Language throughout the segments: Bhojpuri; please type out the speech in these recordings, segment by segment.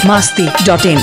masti.in.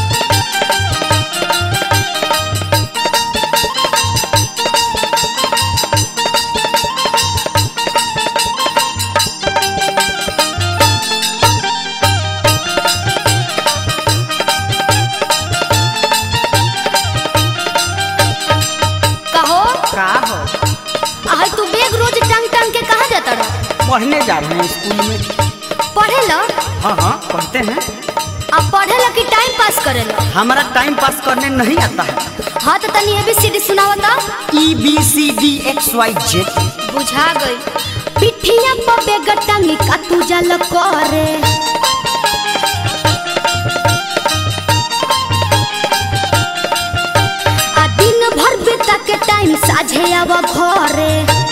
कहो का हो आहे तू बैग रोज टांग टांग के कहाँ जाता रह पढ़ने जा रहे हैं स्कूल में पढ़े ला हाँ हाँ पढ़ते हैं अब पढ़े ला कि टाइम पास करे ला हमारा टाइम पास करने नहीं आता है हाँ तो तनी एबीसीडी सुनावता ई B C D X Y Z बुझा गई पिठिया पर बैग टांगी का तू जल करे आ दिन भर बेटा के टाइम साझे आव घरे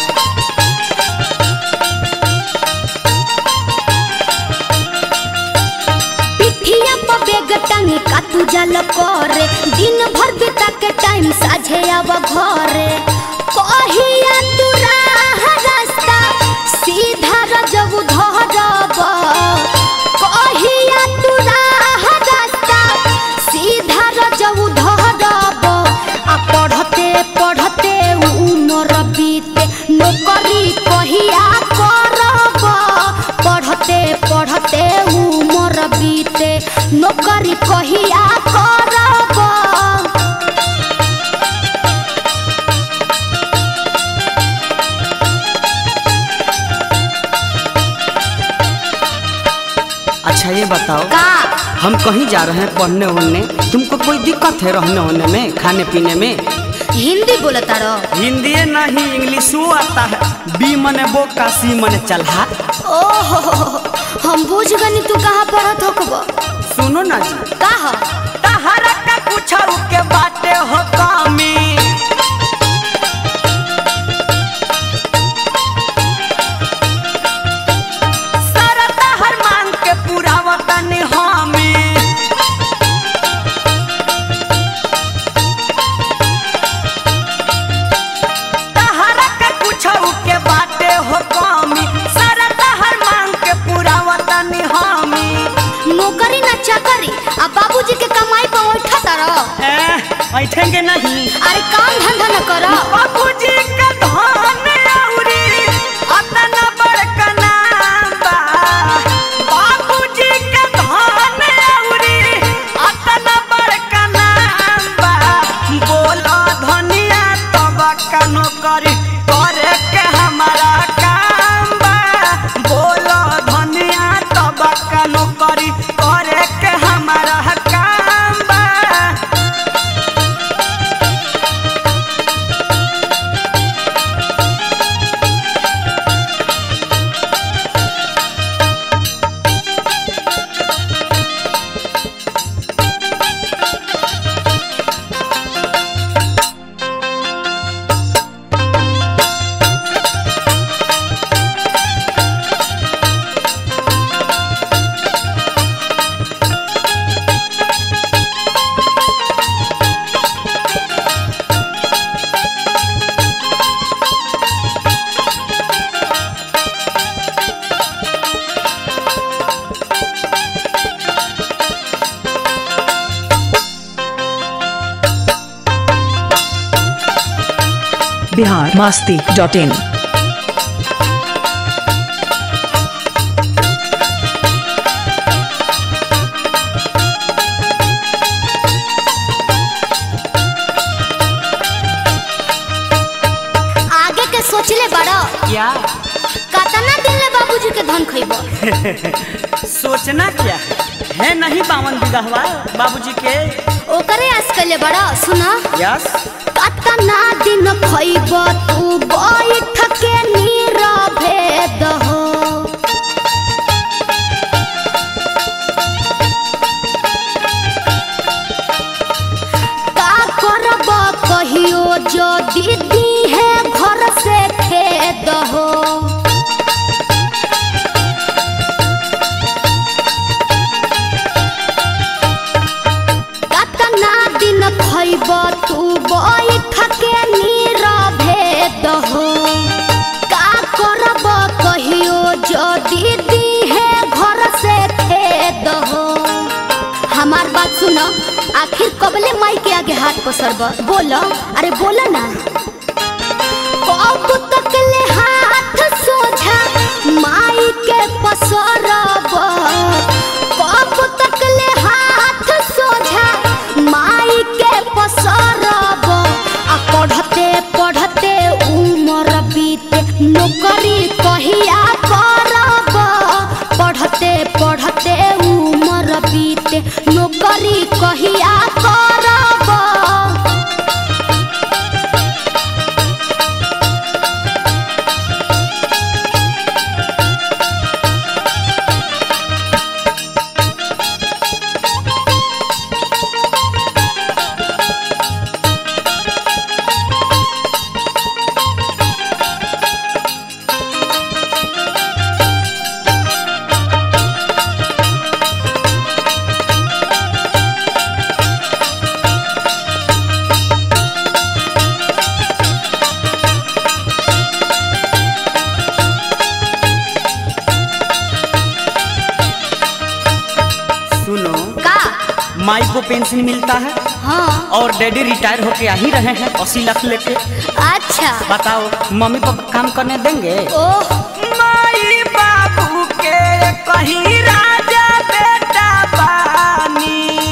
पिठिया पर बैग टांगी का तू जल करे दिन भर बेटा के टाइम साझे आव घरे कहिया तू राह रास्ता सीधा रजब धरब कहिया तू राह रास्ता सीधा रजब धरब आ पढ़ते पढ़ते उमर बीते नौकरी कहिया करब पढ़ते पढ़ते उमर बीते नौकरी कहिया करब अच्छा ये बताओ का हम कहीं जा रहे हैं पढ़ने वढ़ने तुमको कोई दिक्कत है रहने वहने में खाने पीने में हिंदी बोलता रहो हिंदी नहीं इंग्लिशो आता है बी मने बो का सी मने चलहा ओहो हम बुझ गनी तू कहाँ पढ़त होकबो सुनो ना जी का ह तहरा का कुछ के बाटे हो कामी सारा तहर मांग के पूरा वतन हामी तहरा का कुछ के बाटे हो कामी सारा तहर मांग के पूरा वतन हामी नौकरी ना चाकरी आ बाबूजी के कमाई पर उठता रहो बैठेंगे नहीं अरे काम धंधा न करो बाबूजी का धन औरी अतना बड़का नाम बा बाबूजी का धन औरी अतना बड़का नाम बा बोलो धनिया तब का नौकरी करे के हमारा काम बा बोलो धनिया तब का नौकरी करे के हमारा काम बा Bihar masti.in. आगे के सोचले बड़ो क्या कतना दिन ले बाबूजी के धन खइबो सोचना क्या है है नहीं बावन बिगहवा बाबूजी के ओकरे आस कइले बड़ो सुना यस कतना दिन खइबो तू बैठ के नीरवे दहो का करब कहियो जो दीदी है घर से खेद हो कतना दिन खइब तू बैठ के नीरवे दहो का करब कहियो जो दीदी है घर से खेद हो आखिर कबले माई के आगे हाथ पसरब बोलो अरे बोलो ना कब तक ले हाथ सोझा माई के पसरब कब तक ले हाथ सोझा माई के पसरब आ पढ़ते पढ़ते उमर बीते नौकरी कहिया करब पढ़ते पढ़ते उमर बीते नौकरी कहिया करब सुनो का माई को पेंशन मिलता है हाँ और डैडी रिटायर होके आ ही रहे हैं अस्सी लाख लेके अच्छा बताओ मम्मी पापा काम करने देंगे ओह माई बाबू के कहीं राजा बेटा बानी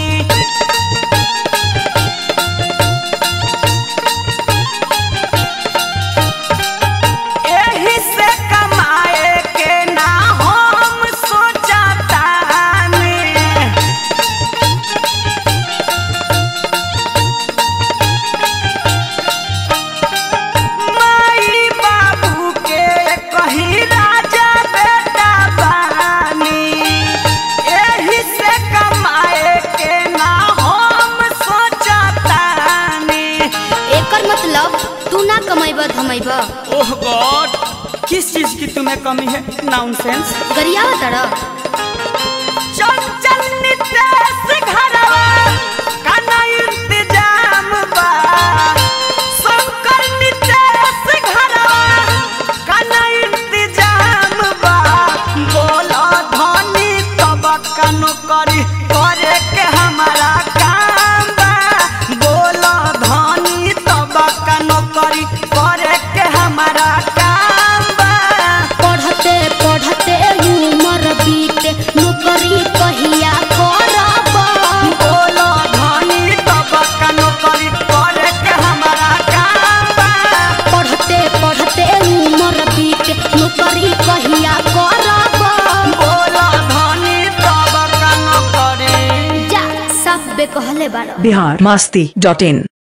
एही से कमाए के ना हम सोचतानी माई बाबू के कहीं राजा बेटा बानी एही से कमाए के ना हम सोचतानी एकर मतलब तू ना कमाइब धमाइब ओह गॉड किस चीज की तुम्हें कमी है नॉनसेंस गरियावा तड़ चंचल नितेश घरवा काना इंतजाम बा शंकर नितेश घरवा काना इंतजाम बा बोला धनी तब कनो करी करे के हमारा काम बा बोला धनी तब कनो करी करे के हमारा काम बा पढ़ते पढ़ते उमर बीते नौकरी कहिया करब बोलो धनी तब कनो करी करे के हमारा काम बा पढ़ते पढ़ते उमर बीते नौकरी कहिया करब बोलो धनी तब कनो करी जा सब बे कहले बाड़ बिहार मस्ती डॉट इन